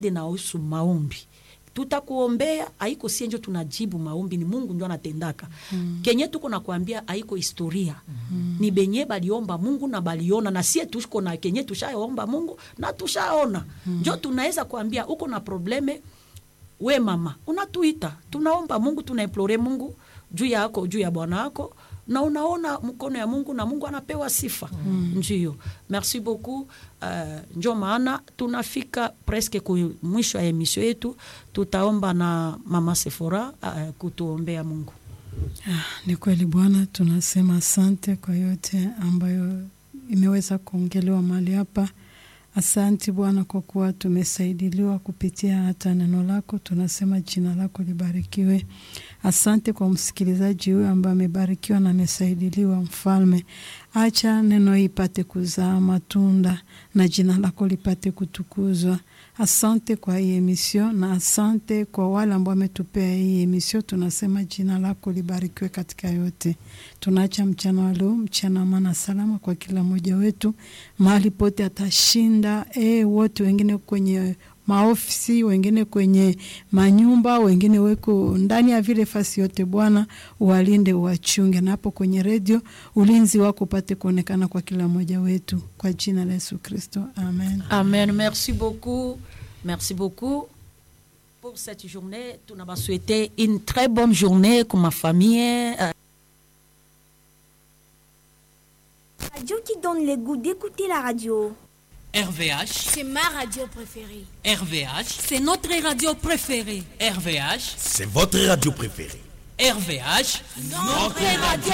nahusu maombi tutakuombea haiko sie njo tunajibu maombi ni mungu njo anatendaka mm. kenye tuko nakwambia haiko historia mm. ni benye baliomba mungu na baliona na sie tuko na kenye tushaomba mungu na tushaona mm. njo tunaweza kuambia uko na probleme we mama unatuita tunaomba mungu tunaimplore mungu juu yako juu ya bwana wako na unaona mkono ya mungu na mungu anapewa sifa mm. ndio merci beaucoup uh, njo maana tunafika preske ku mwisho ya emisio yetu tutaomba na mama sefora uh, kutuombea mungu Ah, ni kweli Bwana, tunasema asante kwa yote ambayo imeweza kuongelewa mahali hapa. Asante Bwana kwa kuwa tumesaidiliwa kupitia hata neno lako. Tunasema jina lako libarikiwe. Asante kwa msikilizaji huyo ambaye amebarikiwa na amesaidiliwa. Mfalme, acha neno hii ipate kuzaa matunda na jina lako lipate kutukuzwa. Asante kwa hii emisio na asante kwa wale ambao wametupea hii emisio. Tunasema jina lako libarikiwe katika yote. Tunaacha mchana wa leo, mchana amana salama kwa kila mmoja wetu, mahali pote atashinda. E, wote wengine kwenye maofisi, wengine kwenye manyumba, wengine weko ndani ya vile fasi yote. Bwana uwalinde, uwachunge, na hapo kwenye redio ulinzi wako upate kuonekana kwa kila mmoja wetu, kwa jina la Yesu Kristo, amen. amen merci beaucoup merci beaucoup pour cette journée tunaba souhaiter une très bonne journée kwa mafamille uh, radio qui donne le goût d'écouter la radio. RVH, C'est ma radio préférée. RVH, C'est notre radio préférée. RVH, C'est votre radio préférée. RVH. Notre radio